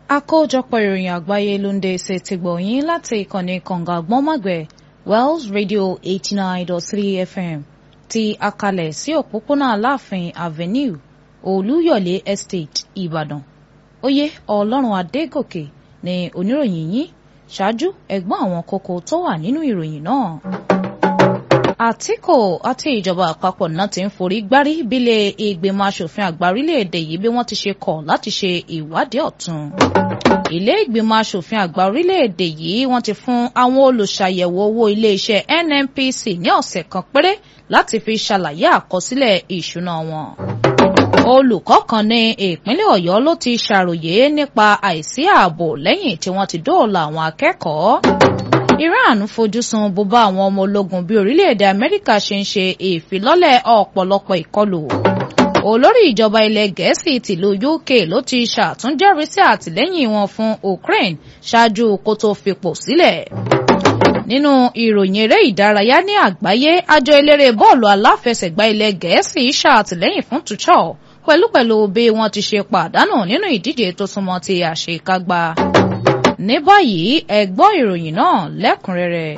àkójọpọ̀ ìròyìn àgbáyé ló ń dé ṣe ti gbọ̀yìn láti ìkànnì kànga gbọ́nmọ̀gbẹ̀ Wells Radio eighty nine dot three FM ti akalẹ̀ sí òpópónà Aláàfin Avenue Olúyọ̀lé Estate Ìbàdàn oyè Ọlọ́run Adégòkè ni oníròyìn yín ṣáájú ẹ̀gbọ́n àwọn kókó tó wà nínú ìròyìn náà. Àtíkù àti ìjọba àpapọ̀ náà ti ń forí gbárí bílẹ̀ ìgbìmọ̀ asòfin àgbà orílẹ̀-èdè yìí bí wọ́n ti ṣe kọ̀ láti ṣe ìwádìí ọ̀tun. Ilé ìgbìmọ̀ asòfin àgbà orílẹ̀-èdè yìí wọ́n ti fún àwọn olùṣàyẹ̀wò owó iléeṣẹ́ NNPC ní ọ̀sẹ̀ kan péré láti fi ṣàlàyé àkọsílẹ̀ ìṣúná wọn. Olùkọ́ kan ní ìpínlẹ̀ Ọ̀yọ́ ló ti ṣàròyé nípa àìsí ààbò lẹ́yìn tí wọ́n ti dóòlà àwọn akẹ́kọ̀ọ́. Iran fojúsùn bùbá àwọn ọmọ ológun bí orílẹ̀-èdè Amẹ́ríkà ṣe ń ṣe ìfilọ́lẹ̀ ọ̀pọ̀lọpọ̀ ìkọlù. Olórí ìjọba ilẹ̀ Gẹ̀ẹ́sì tìlú UK ló ti ṣàtúnjẹ́rìísí àtìlẹ́yìn wọn fún Ukraine ṣáájú kó tó fipò sílẹ̀. Nínú ìròyìn eré ìdárayá ní àgbáyé àjọ eléré bọ́ọ̀lù aláfẹsẹ̀gbá ilẹ̀ Gẹ̀ẹ́sì ṣàtìlẹ́yìn fún Tuchel pẹ̀lúpẹ̀lú bí wọ́n ti ṣe pàdánù nínú ìdíje tó súnmọ́ ti àṣekágbá ní báyìí ẹ gbọ́ ìròyìn náà lẹ́kùnrẹ́rẹ́.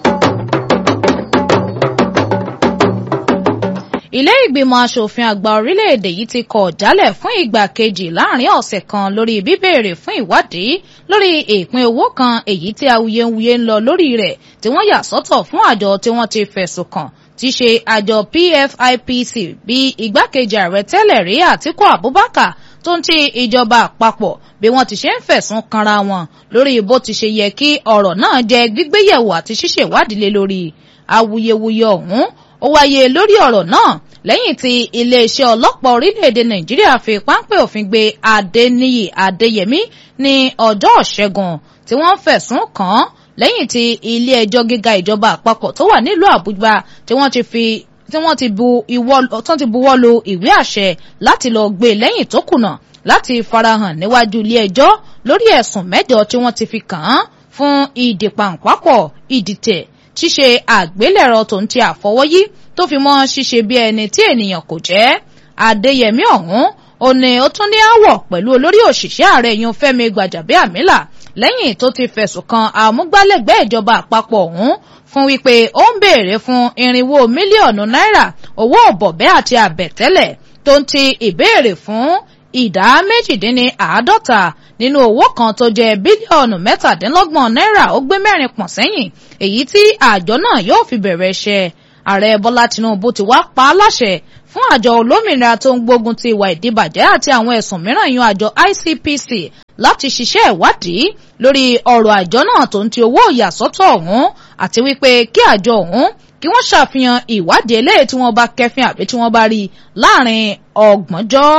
ilé ìgbìmọ̀ asòfin àgbà orílẹ̀-èdè yìí ti kọ̀ jálẹ̀ fún ìgbà kejì láàrin ọ̀sẹ̀ kan lórí bíbéèrè fún ìwádìí lórí ìpín owó kan èyí tí awuyewuye ń lọ lórí rẹ̀ tí wọ́n yà sọ́tọ̀ fún àjọ tí wọ́n ti fẹ̀sùn kàn tí ṣe àjọ PFIPC bí igbákejì ààrẹ tẹ́lẹ̀ rí Àtíkù Abubakar tó ń ti ìjọba àpapọ̀ bí wọ́n ti ṣe ń fẹ̀sùn kanra wọn lórí bó ti ṣe yẹ kí ọ̀rọ̀ náà jẹ́ gbígbéyẹ̀wò àti ṣíṣèwádìí lé lórí awuyewuye ọ̀hún ó wáyé lórí ọ̀rọ̀ náà lẹ́yìn tí iléeṣẹ́ ọlọ́pàá orílẹ̀-èdè Nàìjíríà fi páńpẹ́ òfin gbé Adéníyì Adéyẹmí ní ọjọ́ Ìṣẹ́gun tí wọ́n fẹ̀sùn kàn án lẹ́yìn tí ilé ẹjọ́ gíga ìjọba àpapọ̀ tó wà nílùú Àbújá tí wọ́n ti fi tí wọ́n ti bu ìwọ́ tán ti buwọ́ lu ìwé àṣẹ láti lọ gbé lẹ́yìn tó kùnà láti farahàn níwájú ilé ẹjọ́ lórí ẹ̀sùn mẹ́jọ tí wọ́n ti fi kàn án fún ìdìpàǹpápọ̀ ìdìtẹ̀ ṣíṣe àgbélẹ̀rọ tó ń ti àfọwọ́yí tó fi mọ́ ṣíṣe bí ẹni tí ènìyàn kò jẹ́ Adéyẹmí ọ̀hún ó ní ó tún ní àwọ̀ pẹ̀lú olórí òṣìṣẹ́ ààrẹ yun Fẹ́mi Gbàjàbíàmílà lẹ́yìn tó ti fẹ̀sùn kan àmúgbálẹ́gbẹ̀ẹ́ ìjọba àpapọ̀ ọ̀hún fún wípé ó ń béèrè fún irinwó mílíọ̀nù náírà owó ọ̀bọ̀bẹ́ àti àbẹ̀tẹ́lẹ̀ tó ń ti ìbéèrè fún ìdá méjìdínní àádọ́ta nínú owó kan tó jẹ́ bílíọ̀nù mẹ́tàdínlọ́gbọ̀n náírà ó gbé mẹ́rin pọ̀n sẹ́yìn èyí tí àjọ náà yóò fi bẹ̀rẹ̀ iṣẹ́ ààrẹ bọ́lá tinubu ti wá pa á láṣẹ fún àjọ olómìnira tó ń gbógun ti ìwà ìdíbàjẹ́ àti àwọn ẹ̀sùn mìíràn yan àjọ ICPC láti ṣiṣẹ́ ìwádìí lórí ọ̀rọ̀ àjọ náà tó ń ti owó ìyàsọ́tọ̀ ọ̀hún àti wípé kí àjọ ọ̀hún kí wọ́n ṣàfihàn ìwádìí eléyìí tí wọ́n bá kẹ́fín àbí tí wọ́n bá rí láàrin ọgbọ̀njọ́.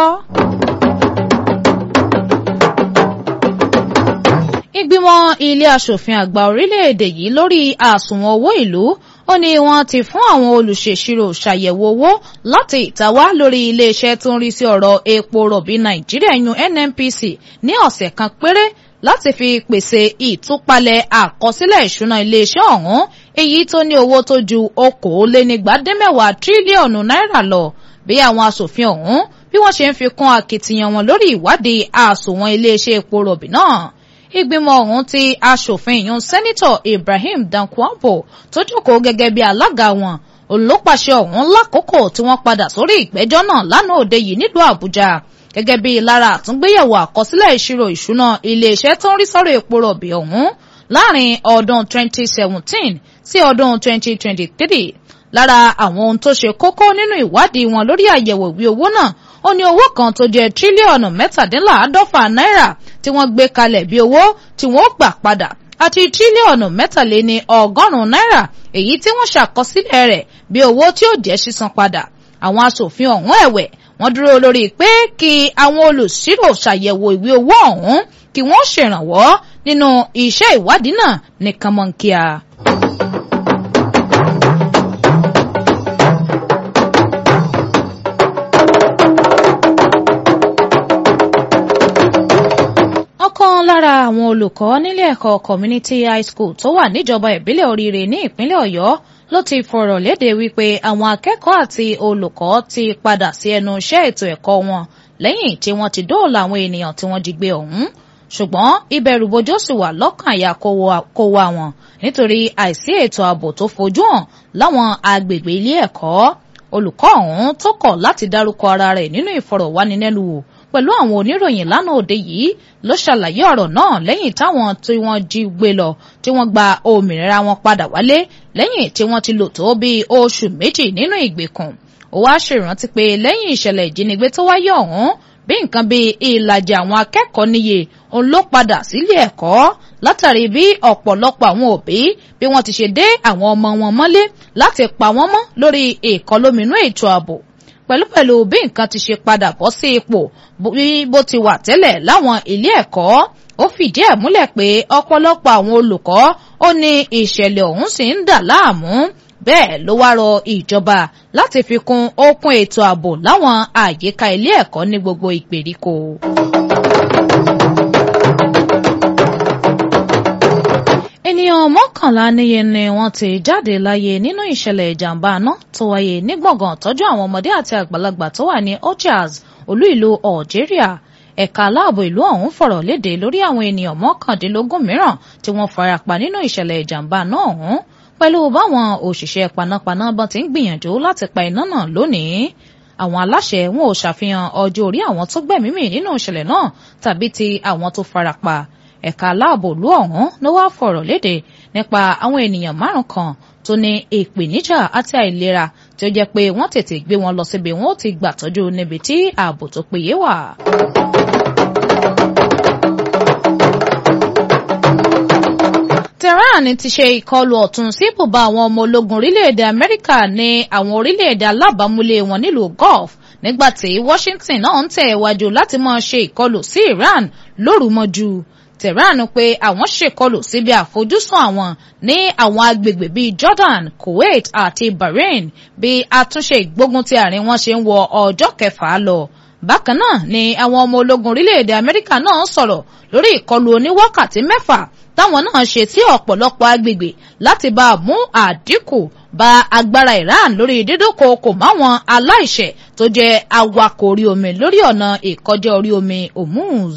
ìgbìmọ̀ ilé aṣòfin àgbà orílẹ̀-èdè yìí lórí àsùnwọ̀n owó ìlú ó ní wọ́n ti fún àwọn olùṣèṣirò ṣàyẹ̀wò owó láti ìtawá lórí iléeṣẹ́ tó ń rí sí ọ̀rọ̀ epo rọ̀bì nàìjíríà yun NNPC ní ọ̀sẹ̀ kan péré láti fi pèsè ìtúpalẹ̀ àkọsílẹ̀ ìṣúná iléeṣẹ́ ọ̀hún èyí tó ní owó tó ju okòólénígbàdínmẹ́wàá tírílíọ̀nù náírà lọ bí àwọn aṣòfin ọ̀hún bí wọ́n ṣe ń fi kún akitiyan wọn lórí ìwádìí àsùnwọ̀n iléeṣẹ́ epo rọ̀bì náà ìgbìmọ̀ ọ̀hún tí aṣòfin ìyún sẹ́nitọ̀ Ibrahim Dankwambo tó jókòó gẹ́gẹ́ bí alága wọn olùpàṣẹ ọ̀hún lákòókò tí wọ́n padà sórí ìgbẹ́jọ́ náà lánàá òde yìí nílùú Àbújá gẹ́gẹ́ bí lára àtúngbéyẹ̀wò àkọsílẹ̀ ìṣirò ìṣúná iléeṣẹ́ tó ń rí sọ́rọ̀ epo rọ̀bì ọ̀hún láàrin ọdún 2017 sí ọdún 2023 lára àwọn ohun tó ṣe kókó nínú ìwádìí wọn lórí àyẹ̀wò ìwé owó náà ó ní owó kan tó jẹ́ tírílíọ̀nù mẹ́tàdínláàádọ́fà náírà tí wọ́n gbé kalẹ̀ bí owó tí wọ́n gbà padà àti tírílíọ̀nù mẹ́tàléní ọgọ́rùn-ún náírà èyí tí wọ́n ṣàkọsílẹ̀ rẹ̀ bí owó tí ó jẹ́ sísan padà àwọn aṣòfin ọ̀hún ẹ̀wẹ̀ wọ́n dúró lórí pé kí àwọn olùṣírò ṣàyẹ̀wò ìwé owó ọ̀hún kí wọ́n ṣèrànwọ́ nínú iṣẹ́ ìwádìí náà ní kánmọ́nkíà. ọ̀kan lára àwọn olùkọ́ nílé ẹ̀kọ́ community high school tó wà níjọba ìbílẹ̀ oríire ní ìpínlẹ̀ ọ̀yọ́ ló ti fọ̀rọ̀ léde wípé àwọn akẹ́kọ̀ọ́ àti olùkọ́ ti padà sí ẹnu iṣẹ́ ètò ẹ̀kọ́ wọn lẹ́yìn tí wọ́n ti dóòlà àwọn ènìyàn tí wọ́n jí gbé ọ̀hún ṣùgbọ́n ìbẹ̀rùbojo sì wà lọ́kàn àyà kó wa wọn nítorí àìsí ètò ààbò tó fojú hàn láwọn agbègbè ilé ẹ̀kọ́ olùkọ́ ọ̀hún tó kọ̀ láti dárúkọ ara rẹ̀ nínú ìfọ̀rọ̀wánilẹ́nuwò pẹ̀lú àwọn oníròyìn lánàá òde yìí ló ṣàlàyé ọ̀rọ̀ náà lẹ́yìn táwọn tí wọ́n jí gbé lọ tí wọ́n gba òmìnira wọn padà wálé lẹ́yìn tí wọ́n ti lò tó bíi oṣù méjì nínú ìgbèkùn ó wá ṣèrántí pé lẹ́yìn ìṣẹ̀lẹ̀ ìjínigbé tó wáyé ọ̀hún bí nǹkan bíi ìlàjì àwọn akẹ́kọ̀ọ́ níye òun ló padà sílé ẹ̀kọ́ látàrí bí ọ̀pọ̀lọpọ̀ àwọn òbí bí wọ́n ti ṣe dé àwọn ọmọ wọn mọ́lé láti pa wọ́n mọ́ lórí ìkọlóminú ètò ààbò pẹ̀lúpẹ̀lú bí nǹkan ti ṣe padà bọ́ sí ipò bí bó ti wà tẹ́lẹ̀ láwọn ilé ẹ̀kọ́ ó fìdí ẹ̀ múlẹ̀ pé ọ̀pọ̀lọpọ̀ àwọn olùkọ́ ó ní ìṣẹ̀lẹ̀ ọ̀hún sì ń dà láàmú bẹ́ẹ̀ ló wá rọ ìjọba láti fi kún okun ètò ààbò láwọn àyíká ilé ẹ̀kọ́ ní gbogbo ìgbèríko. ènìyàn mọ́kànlá níye ni wọ́n ti jáde láyé nínú ìṣẹ̀lẹ̀ ìjàmbá iná tó wáyé ní gbọ̀ngàn tọ́jú àwọn ọmọdé àti àgbàlagbà tó wà ní Ojas olú ìlú Algeria ẹ̀ka aláàbò ìlú ọ̀hún fọ̀rọ̀ léde lórí àwọn ènìyàn mọ́kàndínlógún mìíràn tí wọ́n farapa nínú ìṣẹ̀lẹ̀ ìjàmbá náà ọ̀hún pẹ̀lú báwọn òṣìṣẹ́ panápaná bọ́n ti ń gbìyànjú láti pa iná náà lónìí àwọn aláṣẹ wọn ò ṣàfihàn ọjọ́ orí àwọn tó gbẹ̀mímì nínú ìṣẹ̀lẹ̀ náà tàbí ti àwọn tó farapa ẹ̀ka aláàbò ìlú ọ̀hún ló wá fọ̀rọ̀ léde nípa àwọn ènìyàn márùn kan tó ní ìpèníjà àti àìlera tí ó jẹ́ pé wọ́n tètè gbé wọn lọ síbi wọn ó ti gbàtọ́jú níbi tí ààbò tó péye wà. Tehran ti ṣe ìkọlù ọ̀tún sí ibùba àwọn ọmọ ológun orílẹ̀-èdè Amẹ́ríkà ní àwọn orílẹ̀-èdè alábàámúlé wọn nílùú Gulf nígbàtí Washington náà ń tẹ̀ wájú láti máa ṣe ìkọlù sí Iran lóru mọ́jú. Tehran pé àwọn ṣèkọlù síbi àfojúsùn àwọn ní àwọn agbègbè bíi Jordan, Kuwait àti Bahrain bí àtúnṣe ìgbógun ti àárín wọn ṣe ń wọ ọjọ́ kẹfà lọ. Bákan náà ni àwọn ọmọ ológun orílẹ̀-èdè Amẹ́ríkà náà sọ̀rọ̀ lórí ìkọlù oníwákàtí mẹ́fà táwọn náà ṣe sí ọ̀pọ̀lọpọ̀ agbègbè láti bá a mú àdínkù bá agbára Iran lórí dídókòókò máwọn aláìṣẹ̀ tó jẹ́ awakọ̀ orí omi lórí ọ̀nà ìkọjá orí omi Hormuz.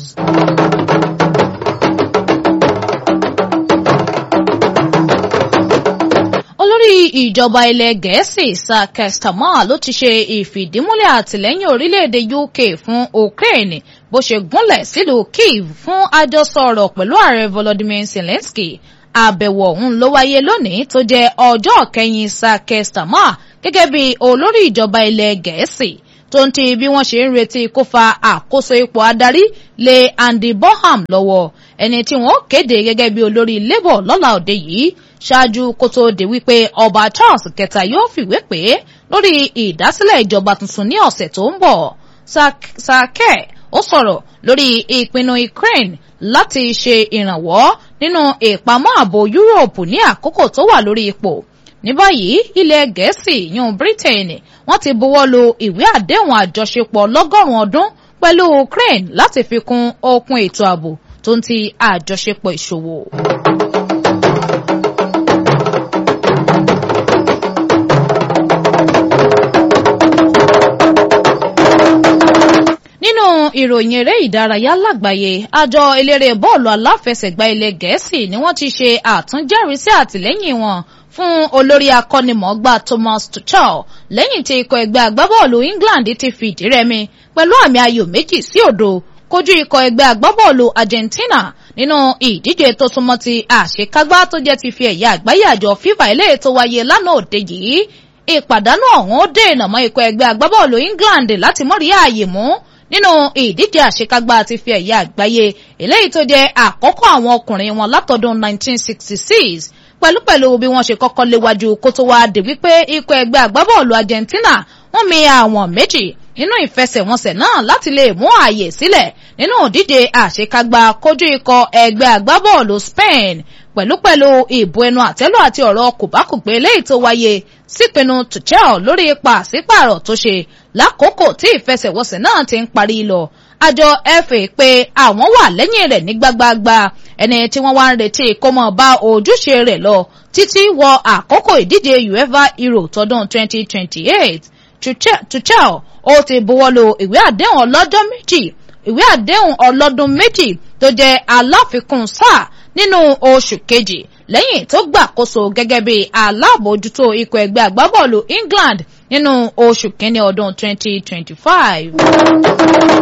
olórí ìjọba ilẹ̀ gẹ̀ẹ́sì Sir Keir Starmer ló ti ṣe ìfìdímúlẹ̀ àtìlẹ́yìn orílẹ̀-èdè UK fún Ukraine bó ṣe gúnlẹ̀ sílùú Kyiv fún àjọsọ ọ̀rọ̀ pẹ̀lú ààrẹ Volodymyr Zelensky àbẹ̀wò ọ̀hún ló wáyé lónìí tó jẹ́ ọjọ́ kẹyìn Sir Keir Starmer gẹ́gẹ́ bí olórí ìjọba ilẹ̀ gẹ̀ẹ́sì tó ń ti bí wọ́n ṣe ń retí kó fa àkóso ipò adarí lé Andy Bonham lọ́wọ́ ẹni tí wọ́n kéde gẹ́gẹ́ bí olórí Labour lọ́la òde yìí ṣáájú kó tó di wípé ọba Charles kẹta yóò fìwé pé lórí ìdásílẹ̀ ìjọba tuntun ní ọ̀sẹ̀ tó ń bọ̀ Sir Keir ó sọ̀rọ̀ lórí ìpinnu Ukraine láti ṣe ìrànwọ́ nínú ìpamọ́ ààbò Yúróòpù ní àkókò tó wà lórí ipò ní báyìí ilẹ̀ Gẹ̀ẹ́sì yún Britain wọ́n ti buwọ́ lu ìwé àdéhùn àjọṣepọ̀ lọ́gọ́rùn-ún ọdún pẹ̀lú Ukraine láti fi kún okun ètò ààbò tó ń ti àjọṣepọ̀ ìṣòwò. nínú ìròyìn eré ìdárayá lágbàáyé àjọ eléré bọ́ọ̀lù aláfẹsẹ̀gbá ilẹ̀ gẹ̀ẹ́sì ni wọ́n ti ṣe àtúnjẹ́rìísí àtìlẹ́yìn wọn fún olórí akọ́nimọ̀ọ́gbá Thomas Tuchel lẹ́yìn tí ikọ̀ ẹgbẹ́ agbábọ́ọ̀lù England ti fìdí rẹmi pẹ̀lú àmì ayò méjì sí òdo kojú ikọ̀ ẹgbẹ́ agbábọ́ọ̀lù Argentina nínú ìdíje tó súnmọ́ ti àṣekágbá tó jẹ́ ti fi ẹ̀yà àgbáyé àjọ FIFA eléyìí tó wáyé lánàá òde yìí ìpàdánù ọ̀hún ó dènà mọ́ ikọ̀ ẹgbẹ́ agbábọ́ọ̀lù England láti mọ́rí ààyè mú nínú ìdíje àṣekágbá ti fi ẹ̀yà àgbáyé eléyìí tó jẹ́ àkọ́kọ́ àwọn ọkùnrin wọn látọdún 1966 pẹ̀lúpẹ̀lú bí wọ́n ṣe kọ́kọ́ léwájú kó tó wá dé wípé ikọ̀ ẹgbẹ́ agbábọ́ọ̀lù Argentina wọ́n mi àwọn méjì nínú ìfẹsẹ̀wọnsẹ̀ náà láti lè mú ààyè sílẹ̀ nínú ìdíje àṣekágbá kojú ikọ̀ ẹgbẹ́ agbábọ́ọ̀lù Spain pẹ̀lúpẹ̀lú ìbò ẹnu àtẹ́lù àti ọ̀rọ̀ kòbákùgbé eléyìí tó wáyé sípinnu Tuchel lórí pàṣípààrọ̀ tó ṣe lákòókò tí ìfẹsẹ̀wọnsẹ̀ náà ti ń parí lọ àjọ FA pé àwọn wà lẹ́yìn rẹ̀ ní gbágbáágbá ẹni tí wọ́n wá ń retí kó mọ̀ bá ojúṣe rẹ̀ lọ títí wọ àkókò ìdíje UEFA Euro tọdún 2028 Tuchel ó ti buwọ́lu ìwé àdéhùn ọlọ́jọ́ méjì ìwé àdéhùn ọlọ́dún méjì tó jẹ́ aláfikún sáà nínú oṣù kejì lẹ́yìn tó gbàkóso gẹ́gẹ́ bí alábòójútó ikọ̀ ẹgbẹ́ agbábọ́ọ̀lù England nínú oṣù kínní ọdún 2025.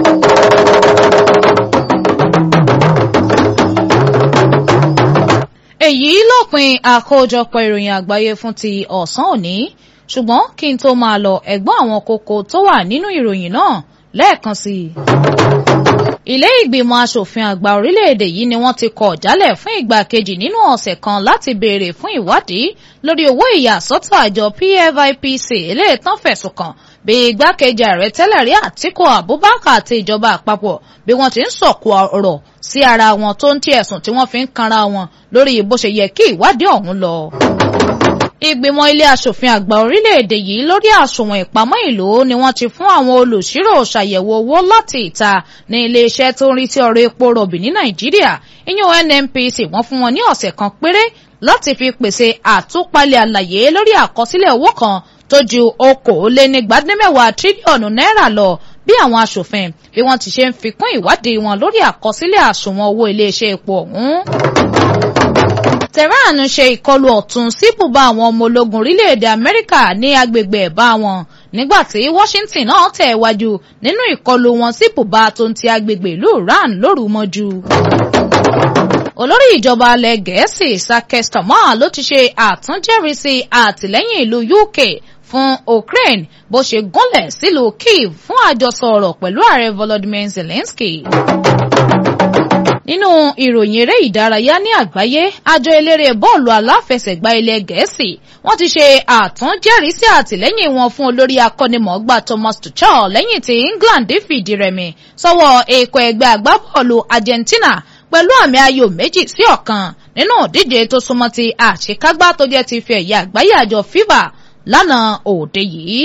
èyí lópin àkójọpọ̀ ìròyìn àgbáyé fún ti ọ̀sán òní ṣùgbọ́n kí n tó máa lọ ẹ̀gbọ́n àwọn kókó tó wà nínú ìròyìn náà lẹ́ẹ̀kan sí i. ilé ìgbìmọ̀ asòfin àgbà orílẹ̀-èdè yìí ni wọ́n ti kọ̀ jálẹ̀ fún ìgbà kejì nínú ọ̀sẹ̀ kan láti béèrè fún ìwádìí lórí owó ìyàsọ́tọ̀ àjọ PFIPC eléyìí tán fẹ̀sùn kàn bí igbákejì ààrẹ tẹ́lẹ̀ rí Àtíkù Abubakar àti ìjọba àpapọ̀ bí wọ́n ti ń sọ̀kò ọ̀rọ̀ sí ara wọn tó ń tí ẹ̀sùn tí wọ́n fi ń kanra wọn lórí bó ṣe yẹ kí ìwádìí ọ̀hún lọ ìgbìmọ̀ ilé asòfin àgbà orílẹ̀-èdè yìí lórí àsùnwọ̀n ìpamọ́ ìlú ni wọ́n ti fún àwọn olùṣírò ṣàyẹ̀wò owó láti ìta ní iléeṣẹ́ tó ń rí sí ọ̀rọ̀ epo rọ̀bì ní nàìjíríà ìyún NNPC wọ́n fún wọn ní ọ̀sẹ̀ kan péré láti fi pèsè àtúpalẹ̀ àlàyé lórí àkọsílẹ̀ owó kan tó ju okòólénígbàdínmẹ́wàá tírílíọ̀nù náírà lọ bí àwọn asòfin bí wọ́n ti ṣe ń fikún ìwádìí wọn lórí àkọsílẹ̀ àsùnwọ̀n owó iléeṣẹ́ epo ọ̀hún. Tehran ṣe ìkọlù ọ̀tún sí bùbá àwọn ọmọ ológun orílẹ̀-èdè Amẹ́ríkà ní agbègbè ẹ̀bá wọn nígbàtí Washington náà tẹ̀ wájú nínú ìkọlù wọn sí bùbá tó ń ti agbègbè ìlú Iran lóru mọ́jú. olórí ìjọba alẹ́ Gẹ̀ẹ́sì Sir Starmer ló ti ṣe àtúnjẹ́rìísí àtìlẹ́yìn ìlú UK fún Ukraine bó ṣe gúnlẹ̀ sílùú Kyiv fún àjọsọ ọ̀rọ̀ pẹ̀lú ààrẹ Volodymyr Zelensky nínú ìròyìn eré ìdárayá ní àgbáyé àjọ eléré bọ́ọ̀lù aláfẹsẹ̀gbá ilẹ̀ gẹ̀ẹ́sì wọ́n ti ṣe àtúnjẹ́rìísí àtìlẹ́yìn wọn fún olórí akọ́nimọ̀ọ́gbá Thomas Tuchel lẹ́yìn tí England fìdí rẹmi sọ́wọ́ èkó ẹgbẹ́ agbábọ́ọ̀lù Argentina pẹ̀lú àmì ayò méjì sí ọ̀kan nínú ìdíje tó súnmọ́ ti àṣekágbá tó jẹ́ ti fi ẹ̀yà àgbáyé àjọ FIFA lánàá òde yìí.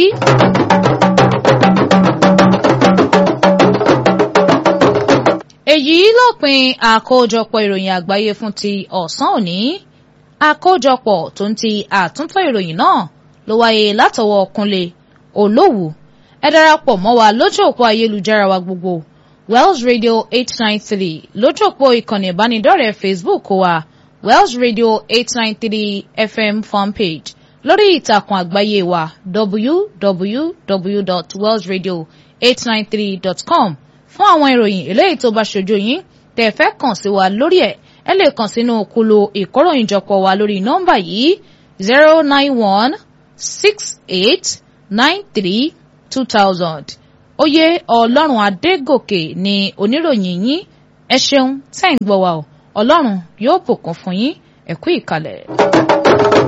èyí lópin àkójọpọ̀ ìròyìn àgbáyé fún ti ọ̀sán òní àkójọpọ̀ tó ń ti àtúntò ìròyìn náà ló wáyé látọwọ́ Kúnlé Olówù ẹ darapọ̀ mọ́ wa lójú òpó ayélujára wa gbogbo Wells Radio eight nine three lójú òpó ìkànnì ìbánidọ́rẹ̀ẹ́ Facebook wa Wells Radio eight nine three FM fanpage lórí ìtàkùn àgbáyé wa www.wellsradio893.com fún àwọn ìròyìn eléyìí tó bá ṣojú yín tẹ́ fẹ́ kàn sí wa lórí ẹ̀ ẹ lè kàn sínú kulu ìkóròyìnjọpọ̀ wa lórí nọ́mbà yìí zero nine one six eight nine three two thousand oyè ọlọ́run adégòkè ni oníròyìn yín ẹ ṣeun tẹ́ ń gbọ́ wa o ọlọ́run yóò bùkún fún yín ẹ kú ìkàlẹ̀.